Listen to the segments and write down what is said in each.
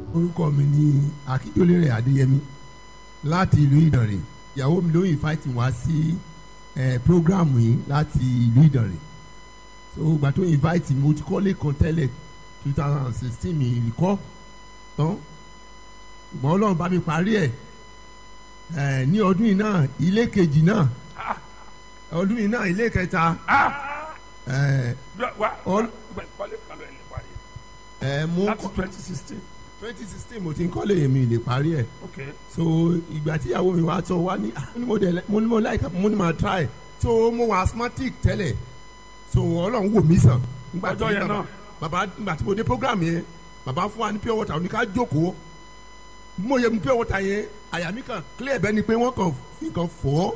orúkọ mi ni akíndélérè adéyẹmí láti ìlú ìdànrè ìyàwó mi ló invite wá sí ẹ program yìí láti ìlú ìdànrè so ìgbà tó invite mi mo ti kọ́lé kan tẹ́lẹ̀ two thousand and sixteen mi ìrìkọ́ tán ìgbọ́n ọlọ́run bá mi parí ẹ̀ ẹ̀ ní ọdún yìí náà ilé kejì náà ọdún yìí náà ilé kẹta ẹ̀ wa All- kọ́lé kan lọ ẹ̀ lè parí ẹ̀ mo láti twenty sixteen twenty sixteen mo ti ń kọ́lé mi lè parí ẹ̀ ok so ìgbà tí ìyàwó mi wá sọ wá ní ah, mo ní mo dẹ̀ mo ní mo láìka mo ní ma try so mo wà asthmatic tẹ́lẹ̀ so ọlọ́run wò mí sàn. Nígbà tí Ọjọ́ yẹn bàbá- náà. bàbá nígbà tí mo dé program yẹn bàbá fún wa ní pure water oníká jókòó bí mo yẹ mu pure water yẹn àyà mi kàn clear bẹ́ẹ̀ ni pé wọ́n kàn fi kàn fọ́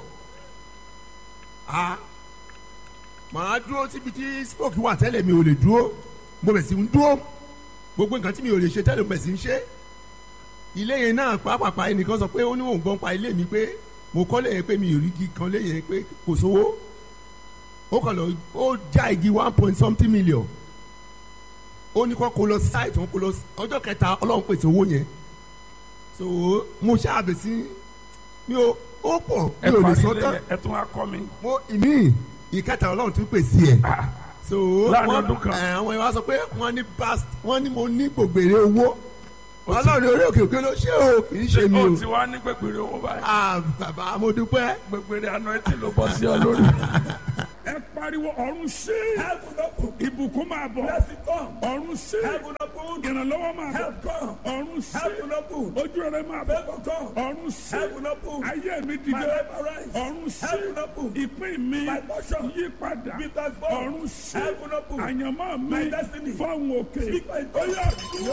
a màá dúró síbi tí smoke wà tẹ́lẹ̀ mi ò lè dúró mo bẹ̀ sí ń dúró gbogbo nǹkan tí mi ò lè ṣe tẹ́lẹ̀ mo bẹ̀ sí ń ṣe ilé yẹn náà pàápàá ẹnìkan sọ pé ó ní òun gbọ́n pa ilé mi pé mo kọ́ lẹ́yìn pé mi ò rí igi kan lẹ́yìn pé kò sówó ó kàn lọ ó já igi one point something million ó ní kó kó lọ site wọn kó lọ ọjọ́ kẹta ọlọ́run pèsè owó yẹn so mo ṣáàbẹ̀ sí mi ò ó pọ̀ mi ẹ ò lè parí sọ ilé tán yẹn ẹ tún wá kọ́ mi mo ìmí ìkẹta ọlọ́run tún pèsè ẹ̀ Ah, so Láàrin wọ́n- ọdún kan. ẹ̀, àwọn ìwà sọ pé wọ́n ní past wọ́n ní mo ní gbògbèrè owó ọlọ́run orí òkè òkè ló ṣe o kì í ṣe mi ó o ti wá ní gbẹgbẹrẹ owó báyìí ah bàbá mo dúpẹ́. gbẹgbẹrẹ àná ẹ ti ló bọ́ sí ọ lórí. ẹ pariwo ọ̀run sí ibùkún máa bọ̀ ọ̀run sí ìrànlọ́wọ́ máa bọ̀ ọ̀run sí ojú rẹ máa bọ̀ ọ̀run sí ayé mi dìde ọ̀run sí ìpín mi yí padà ọ̀run sí àyànmọ́ mi fọ́hùn òkè oyè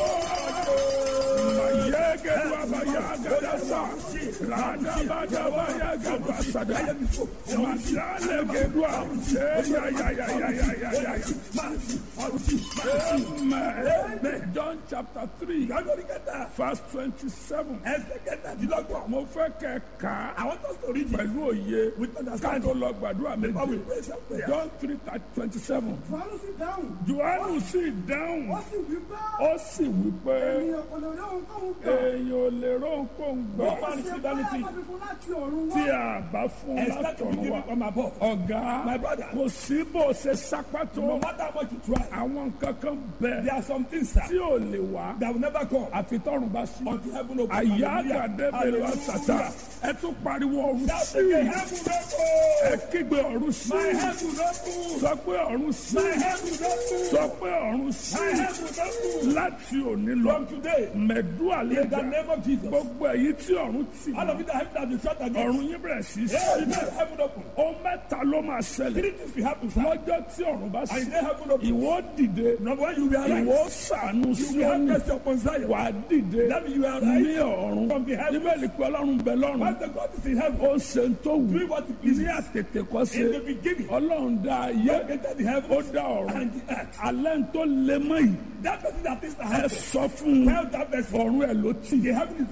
mayẹ́gẹ́dù abayagẹ́dẹ́sà ràdàbàdàbàyagẹ́dẹ́sàdà màdàlẹ́gẹ́dù àwùjẹ́yàyàyàyàyàyà. Amen. John chapter three verse twenty-seven. Mo fẹ́ kẹ́ ká pẹ̀lú òye ká tó lọ gbàdúrà méjì. John three twenty-seven. Fàánù sì dáhùn. Jòhánù sì dáhùn. Ó sì wí pé Ó sì wí pé ènìyàn kò lè rí ohunkóhun gbà. èèyàn ò lè rán kó ń gbà Ó ṣe báyà bá fi fún láti ọ̀run tí wá. a bá fún látọ̀run wa. Ọ̀gá kò sí bó ṣe sápá tó. Àwọn nǹkan kan bẹ̀ tí ò lè wá. Àfi tọ́run bá sí. Àyà àgàdé bèrè wá sàtà. Ẹ tún pariwo ọ̀run sí. Ẹ kígbe ọ̀run sí. Sọ pé ọ̀run sí. Sọ pé ọ̀run sí. Láti òní lọ. Mẹ̀dú àlejò. Gbogbo èyí tí ọ̀run tì. Ọ̀run yín bẹ̀rẹ̀ sí sí. Ó mẹ́ta ló máa ṣẹlẹ̀. Lọ́jọ́ tí ọ̀run bá sí. Ìwọ dìde. Ìwọ sànú sí ọ̀nì. Wà á dìde. Ní ọ̀run. Níbẹ̀ ni pé ọlọ́run bẹ lọ́run. Ó ṣe ń tó wù. Ní àtètè kọ́ ṣe. Ọlọ́run dá ayé. Ó dá ọ̀run. Alẹ́ ń tó lé mọ́ yìí. Ẹ sọ fún un. Ọ̀run ẹ̀ ló tì.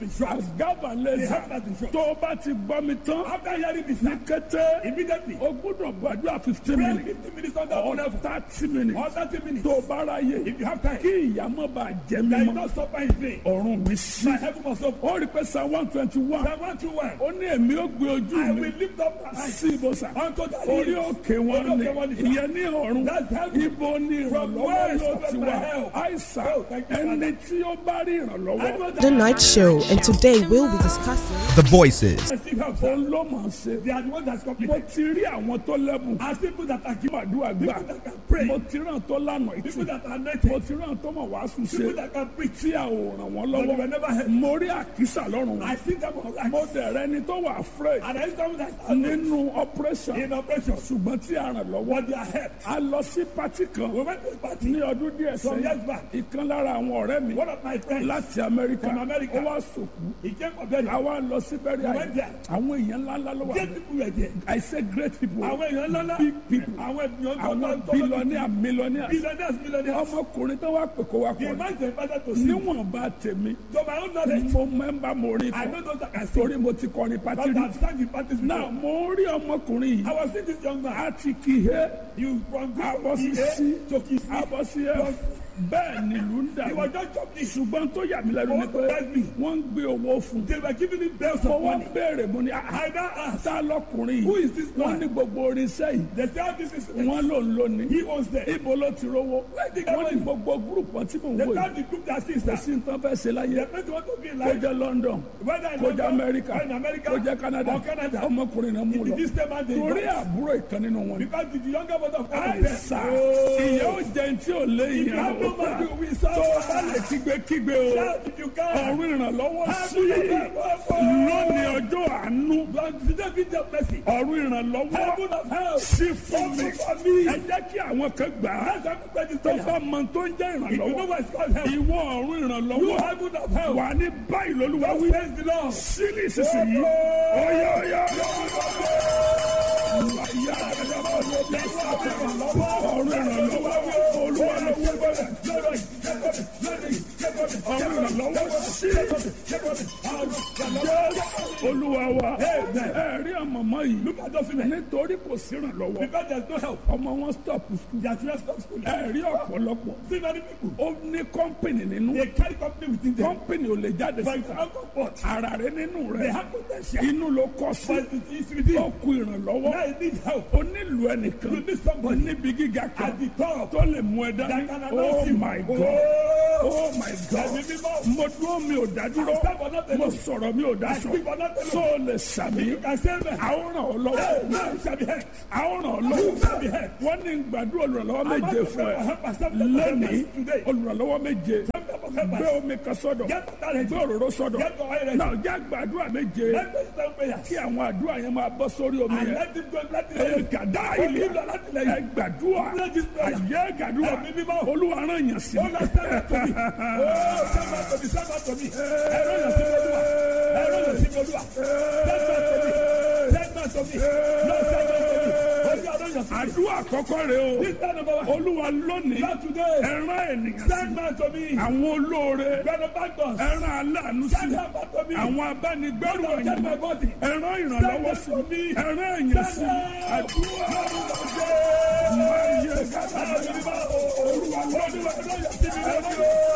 Àgàbà lẹ́sà. Tó o bá ti gbọ́ mi tán. Ní kété. O gbúdọ̀ gbàdúrà fifteen minutes. Or thirty minutes. Tó o bá ráyè. Kí ìyàmọ́ bá jẹ́ mímọ́. Ọ̀run mi sí. Ó rí pé Psalm one twenty one. Ó ní èmi ó gbé ojú mi sí ibùsà. Orí òkè wọn ni ìyẹn ní ọ̀run. Ibo ni ìrànlọ́wọ́ yóò ti wá. Àìsàn ẹni tí ó bá rí ìrànlọ́wọ́. The Night Show, and today we'll be discussing. The voices. Òun ló mọ̀ ṣe. Mo ti rí àwọn tó lẹ́bùn. Kí màdúrà gbà. Mo ti ràn tó lànà ìtì. Mo ti ràn tó mọ̀ wàásù ṣe. Tí a ò ràn wọ́n lọ́wọ́. Mo rí àkísà lọ́rùn wọn. Mo dẹ̀rẹ̀ ẹni tó wà afraid. Nínú operation. Ṣùgbọ́n tí a ràn lọ́wọ́. A lọ sí pati kan. Ní ọdún díẹ̀ sẹ́yìn. Ìkan lára àwọn ọ̀rẹ́ mi. Láti Amẹ́ríkà. Ó wá sòkú. Àwa lọ sí bẹ́rẹ̀ àyè. Àwọn èèyàn ńláńlá ló wà. I say great people. Big people. Àwọn billionaire millionaire. Ọmọkùnrin tó wá pè kó wá kọ́ ni. Níwọ̀n bá tèmi. Mo mẹ́mbà mo rí kọ́. Torí mo ti kọrin pati rí. Náà mo rí ọmọkùnrin yìí. A ti kì í hẹ́. Abọ́ sí sí. Abọ́ sí ẹ̀. bẹ́ẹ̀ ni ìlú ń dà He was just jumping. ṣùgbọ́n tó yà mí lẹ́nu ni pé wọ́n ń gbé owó fún They were giving him bells mo of wá money. béèrè mo ní I now asked, ta lọkùnrin Who yìí is this wọ́n man? ní gbogbo oríṣẹ́ yìí they say, "Oh, this is wọ́n ló ń lónìí He was there. ibo ló ti rówó did wọ́n ní he- gbogbo gúrùpù tí mò ń They wò found yìí the group that sees kò that. sí nǹkan fẹ́ ṣe láyé They meant to want to be kó like, jẹ́ London whether in kó jẹ́ London, Amẹ́ríkà or in America, kó jẹ́ Canada or Canada. ọmọkùnrin náà mú It lọ is this same man they torí got. àbúrò ìkan nínú wọn ni Because the younger brother of God was àìsà there. ìyá ó jẹ tí ò lé If you ìyá have no money, we tó saw o bá lè kígbe kígbe o Shout if you can. ọ̀run ìrànlọ́wọ́ Have sí you ever fought? lónìí ọjọ́ àánú Lord, today be your mercy. ọ̀run ìrànlọ́wọ́ Heaven of help. sí fún mi Open for me. ẹ jẹ́ kí àwọn kan gbà á Let's everybody tó say, bá mọ tó ń jẹ́ if you know ìrànlọ́wọ́ what it's called help, ìwọ ọ̀run you ìrànlọ́wọ́ heaven of help. wà ní báyìí lólúwa wí Praise the Lord. sílì ìsinsìnyí ọ̀yà ọ̀yà ọ̀run ìrànlọ́wọ́ olúwa ló wí bẹ́ẹ̀ ọ̀run ìrànlọ́wọ́ sí olúwa wa ẹ rí àmọ̀mọ́ yìí Look at those women. nítorí kò sí ìrànlọ́wọ́ Because there's no help. ọmọ wọn stop school Their children stop school. ẹ rí ọ̀pọ̀lọpọ̀ See many people. ó ní kọ́ńpìnì nínú They carry company within them. kọ́ńpìnì ò lè jáde But it's síta not comfort. ara rẹ nínú They rẹ have potential. inú ló kọ sí But it is within. ó kú ìrànlọ́wọ́ Now you need help. ó nílò ẹnìkan You need somebody níbi gíga kan at the top. tó lè mú ẹ dání That can oh announce you. my god Oh. oh my god Ẹ̀mí mímọ́. mo dúró mi ò dádúró I stand for nothing. mo sọ̀rọ̀ mi ò I dáṣọ speak for nothing. tó o lè sàmì You can say that. àwọn ràn ọ́ lọ́wọ́ Hey, now you shall be helped. àwọn ràn ọ́ You lọ́wọ́ shall be helped. wọ́n ní gbàdúrà olùrànlọ́wọ́ I'm méje about to fún pray ẹ for help. I stand for lẹ́nìí help today. olùrànlọ́wọ́ méje Stand for help. gbé omi kan sọ́dọ̀ Get that ready. gbé òróró sọ́dọ̀ Get your oil ready. náà jẹ́ gbàdúrà méje Let me stand prayers. kí àwọn àdúrà yẹn máa bọ́ sórí omi And yẹn let him go. Let him ẹ go. gàdá Ó ilé nílò láti lẹ́yìn. ẹ gbàdúrà Let this prayer. àyè gàdúrà Ẹ̀mí mímọ́. olúwa rán yàn sí Oh, Lord, stand up to me. Oh, stand up to me. Stand up to me. Ẹ̀rọ yàn sí mi olúwa. Ẹ̀rọ yàn sí mi olúwa. Stand up to me. Stand up to me. Lord, stand up to me. Olúwa rán yàn sí mi. àdúrà àkọ́kọ́ rẹ o This time number one. olúwa lónìí Lord, today. ẹ rán ènìyàn sí Stand up to me. àwọn olóore Benefactors. ẹ rán aláàánú sí Stand up to me. àwọn abánigbẹ́rù Lord, get ọ̀yàn my body. ẹ rán ìrànlọ́wọ́ sí ẹ rán èèyàn sí àdúrà máa yẹ gàdá olúwa lónìí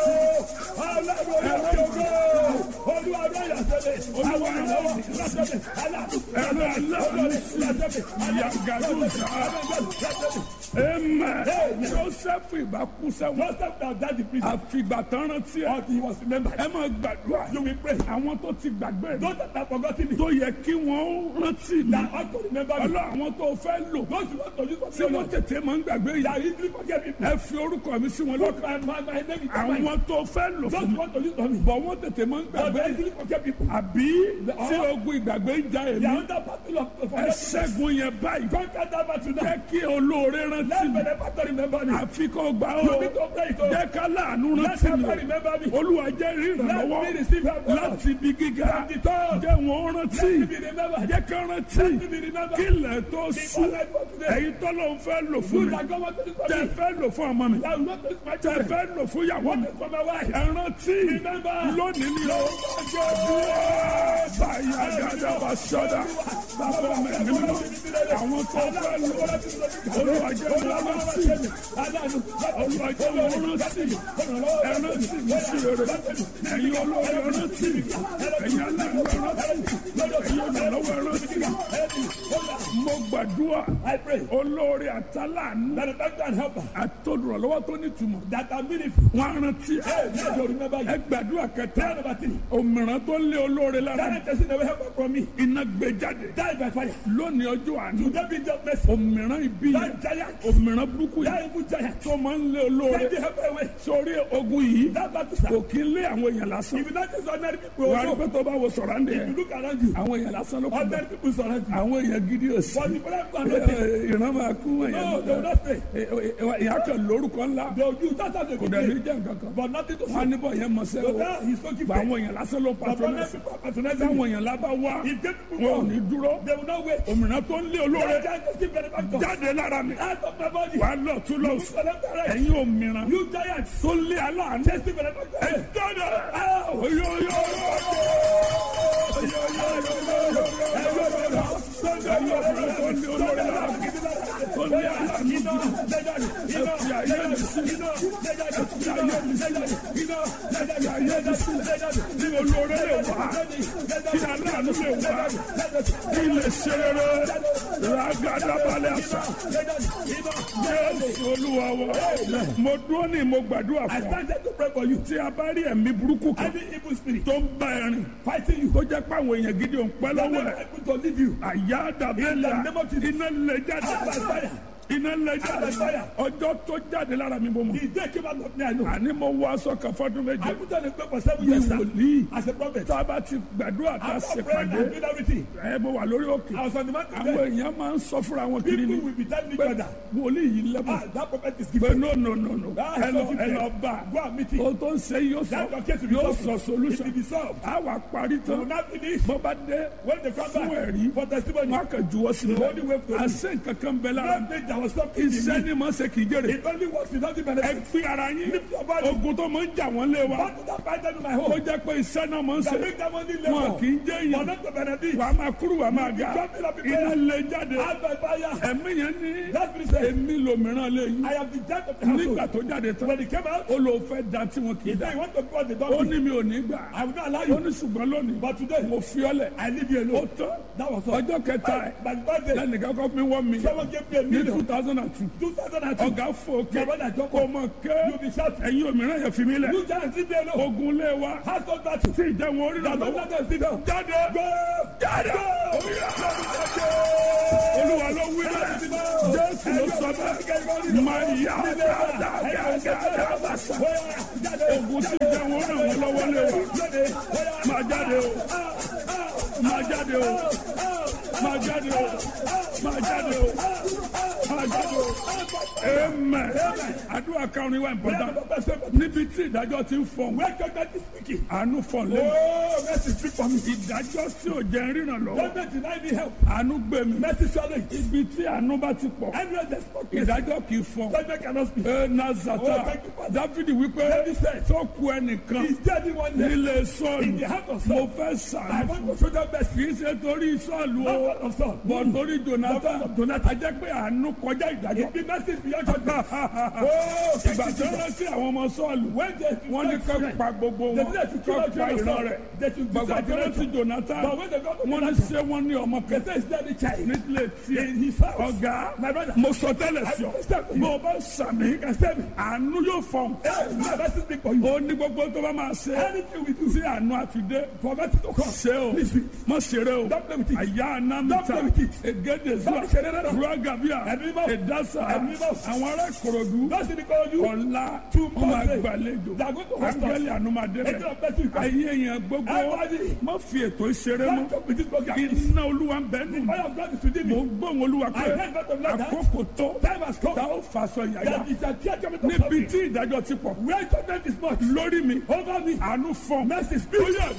ẹ rán aláàánú sí yàgàdù sáà. Amen. Joseph ìbá kú sẹ́wọ̀n. Àfìgbà tán rántí ẹ̀. Ẹ máa gbàdúrà. Àwọn tó ti gbàgbé rẹ̀. Tó yẹ kí wọ́n rántí mi. Ọlọ́ àwọn tó fẹ́ lò. Tí wọ́n tètè máa ń gbàgbé yìí. Ẹ fi orúkọ mi sí wọn lọ́kàn. Àwọn tó fẹ́ lò fún mi. Bọ̀ wọ́n tètè máa ń gbàgbé yìí. Àbí tí ogun ìgbàgbé ń ja èmi. Ẹ ṣẹ́gun yẹn báyìí. Jẹ́ kí olóore rántí mi. Àfi kò gbà ó. Jẹ́ ká láàánú rántí mi. Olúwa jẹ́ ìrànlọ́wọ́ láti ibi gíga. Jẹ́ wọn rántí. Jẹ́ ká rántí. Kí ilẹ̀ tó sùn. Ẹ̀yin tọ́lọ́ ń fẹ́ lò fún mi. Tẹ fẹ́ lò fún ọmọ mi. Tẹ fẹ́ lò fún ìyàwó mi. Ẹ rántí. Lónìí ni o. Báyà dáadáa bá sọ́dà. Bàbá mi ni mo. Àwọn tó fẹ́ lò. Olúwa jẹ́ wọn rántí. Olúwa jẹ́ wọn rántí. Ẹ rántí mi sí rere. Ẹ̀yin olórí ẹ rántí. Ẹ̀yin aláàánú ẹ rántí. Ẹ̀yin olùrànlọ́wọ́ ẹ rántí. Mo gbàdúrà. Olórí àtàlánú. Àtolùrànlọ́wọ́ tó nítumọ̀. Wọ́n á rántí. Ẹ gbàdúrà kẹta. Òmìrán tó lé olóore lára. Iná gbé jáde. Lónìí ọjọ́ àná. Òmìrán ibi yẹn. Òmìrán burúkú yẹn. Tó máa ń lé olóore. Sórí ogun yìí. Kò kí ń lé àwọn èèyàn lásán. Wà á rí pé tó bá wo sọ̀rọ̀ àndé yẹn. Àwọn èèyàn lásán ló kú bẹ́ẹ̀. Àwọn èèyàn gidi ò sí. Ìran máa kú èèyàn. Ìyá kan lórúkọ ńlá. Kò dẹ̀ ní jẹ́ nǹkan kan. Wọ́n á níbọ̀ yẹn mọ̀ sẹ́ o. Bá àwọn èèyàn lásán ló patronẹ́sì. Táwọn èèyàn lábá wá. Wọn ò ní dúró. Òmìnira tó ń lé olóore. Jáde lára mi. Wà á lọ tún lọ sùn. Ẹ̀yin òmìnira tó ń lé aláàánú. Ẹ jáde. Oyoyo. Ẹ̀yin òmìnira tó ń lé olóore lára mi. Tó ń lé aláàánú. Ẹ fi ayé mi sílẹ̀ ẹ fi ayé mi sílẹ̀ ẹ fi ayé mi sílẹ̀ kí olóore lè wá kí aláàánú lè wá kí lè ṣe rere ràgàdàbalẹ̀ àṣà jésù olúwa wa mo dúró ní mo gbàdúrà I fún ọ started to pray for you. tí a bá rí ẹ̀mí burúkú kan Any evil spirit tó ń bá ẹ rìn fighting you, tó jẹ́ pé àwọn èèyàn gidi ò ń pẹ́ that lọ́wọ́ never ẹ̀ able to leave you. àyà dàbẹ́lẹ̀ name of Jesus. iná lè jáde Out by fire. iná lè jáde Out by fire. ọjọ́ tó jáde lára mi bò mọ̀ The day came out of me, I know. àní mo wọ aṣọ kan fọdún méje I put on a prayer for seven bí years sir, wòlíì as a prophet. tá a bá ti gbàdúrà tá a After ṣe praying pàdé and doing everything, ẹ mo wà lórí òkè I was on the mountain àwọn there. èèyàn máa ń sọ fúnra wọn kiri ni People will be telling each pé other, wòlíì yìí lẹ́bùn ah, that prophet is pé gifted. no no no no Ah, ẹ lọ so ẹ lọ gifted. bá Go and meet him. o tó ń ṣe yóò sọ That your case will be yóò solved. sọ It solution will be solved. a wà parí You will tán not finish. bó bá dé When they come fún back ẹ̀rí for testimony, wọn kà juwọ́ sí The only way to i àṣẹ nǹkan kan bẹ lára that day there was something in iṣẹ́ me. ni mo ṣe kì í jèrè It only works without the ẹ benefit. fi ara yín Lift your body. ogun tó máa ń jà wọ́n lé wa What did I find them in my ó home? jẹ́ pé iṣẹ́ náà máa ń That ṣe make them only wọn labor. kì í jẹ́ For èèyàn not to benefit. wà á máa kúrú wà á máa ga Jumping up in iná prayer. lè jáde Out by fire. ẹ̀mí yẹn ní That spirit said, èmi lòmíràn lè yín I am the judge of the nígbà household. tó jáde tán When he came out, ó lò fẹ́ da tí wọn kì í he da said, you want to go on the ó donkey. ní mi ò ní gbà I will not allow ó you. ní ṣùgbọ́n lónìí But today, mo fi ọ́ lẹ̀ I leave you ó alone. tán That was all. ọjọ́ kẹta ẹ̀ By the birthday, lẹ́nìkan kọ́ mi wọ́n mi someone gave me a ní two million. thousand and two 2002. ọ̀gá fòkè Your brother Joko. kò mọ̀ ké You be shouting. ẹ̀yin òmíràn yẹn fi mí lẹ̀ You just leave me alone. ogun lé wa Household battle. tí ìjẹun orí The rà lọ́wọ́ brother sit down. jáde Go! jáde olúwa ló wí bẹ́ẹ̀ jésù ló sọ bẹ́ẹ̀ máa yá dáadáa bàṣà ogun tí ìjẹun orí rà lọ́wọ́ lé wa máa jáde o máa jáde o máa jáde o máa jáde o máa jáde o amen àdúrà karùn-ún wa important níbi tí ìdájọ́ ti ń fọ̀n Where judgment is speaking. àánú fọ̀n lẹ́nu Oh, mercy speak for me. ìdájọ́ tí ò jẹ́ ríran lọ́wọ́ Judgment deny me help. àánú gbé mi Mercy swallow it. ibi tí àánú bá ti pọ̀ Anywhere there's spoken. ìdájọ́ kì í fọ̀n Judgment cannot speak. ẹ nazata Oh, thank you, Father. dávidi wípé David said, tó ku ẹnìkan Is there anyone there? nílé In sọ́ọ̀lù the heart of mo Saul. fẹ́ I sàánú want fún to show them mercy. kì í ṣe torí sọ́ọ̀lù Not o God of Saul. bọ̀ torí jonathan Not Jonathan. a jẹ́ pé àánú kọjá ìdájọ́ It be mercy beyond judgment. Oh, ìgbà tó rántí àwọn ọmọ sọ́ọ̀lù When they wọ́n ní kọ́ pa gbogbo They wọn did that to kill kọ́ out pa ìran Jonathan. rẹ̀ They should gbàgbà decide tó rántí Jonathan. jonathan But when they got to wọ́n ní Jonathan, ṣé wọ́n ní ọmọ they kan say, Is there the child? nílé tiẹ̀ In his house. ọ̀gá My brother. mo sọ tẹ́lẹ̀ sí ọ I understand. bó o bá sàmì àánú yóò fọ̀n Hey, my mercy speak for you. ó ní gbogbo tó bá máa ṣe Anything we do. tí àánú àfidé For mercy to come. ṣe o Please, mọ ṣeré o Don't play with it. àyà Don't anamita play with it. egede zuwa Don't ṣeré rárá. ruagabia Ẹ̀mí mọ́. edasa Ẹ̀mí mọ́. àwọn ará korodu Mercy to call you. ọ̀la Two wọn máa months. gbàlejò They are going to host us. angeli anumade Angel rẹ of mercy will come. ayé yẹn gbogbo Everybody. má fi ètò ìṣeré Don't mọ́ joke with this program. please. iná olúwa ń bẹ nù Fire of God is within mo me. ń gbóhùn olúwa pé I heard God of like that. àkókò tó Time has come. tá ó fàṣọ yàyà That is a tear coming to níbi something. tí ìdájọ́ ti pọ̀ Where judgment is much. lórí mi Over me. àánú fọ́n Mercy speak. ó yẹ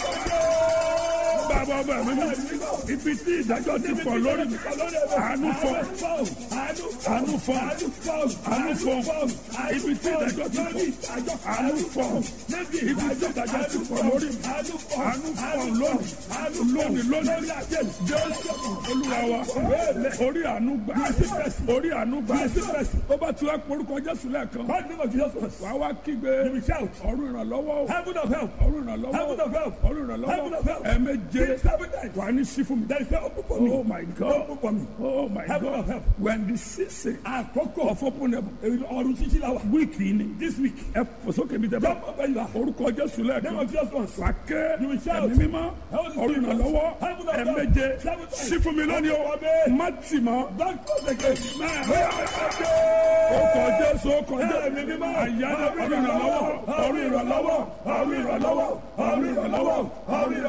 bàbá ọba mi ní ibi tí ìdájọ́ ti pọ̀ lórí mi àánú fọ́n àánú fọ́n àánú fọ́n ibi tí ìdájọ́ ti pọ̀ àánú fọ́n ibi tí ìdájọ́ ti pọ̀ lórí mi àánú fọ́n lónìí lónìí lónìí jésù olúwa wa orí àánú gbà orí àánú gbà ó bá tún wá porúkọ jésù lẹ́ẹ̀kan God name of Jesus was. wàá wá kígbe You will shout. ọ̀run ìrànlọ́wọ́ o. Heaven of help. ọ̀run ìrànlọ́wọ́ Heaven of help. ọ̀run Heaven ìrànlọ́wọ́ of help. ẹ̀ẹ̀méje Six, seven times. wà ní sí fún mi. There is no open for me. oh my god Open for me. oh my Heaven god of help. when the season Àkókò. of open heaven Ọ̀run títí la wà. wíìkì ni This week. ẹ fòsókè mi tẹ bá Jump up where you are. orúkọ jésù Name lẹ́ẹ̀kan of Jesus was. wà ké You will shout. ẹ̀mí mímọ́ Heaven of ọ̀run Jesus. ìrànlọ́wọ́ Heaven of help. ẹ̀ẹ̀méje Seven times. sí fún mi lónìí o Amen. má tì mọ́. Don't close again. Ọkọ̀ Jésù ọkọ̀ Jésù Ẹ̀mí mímọ́. àyájọ́ ọ̀run ìrànlọ́wọ́ ọ̀run ìrànlọ́wọ́ ọ̀run ìrànlọ́wọ́ ọ̀run ìrànlọ́wọ́ ọ̀run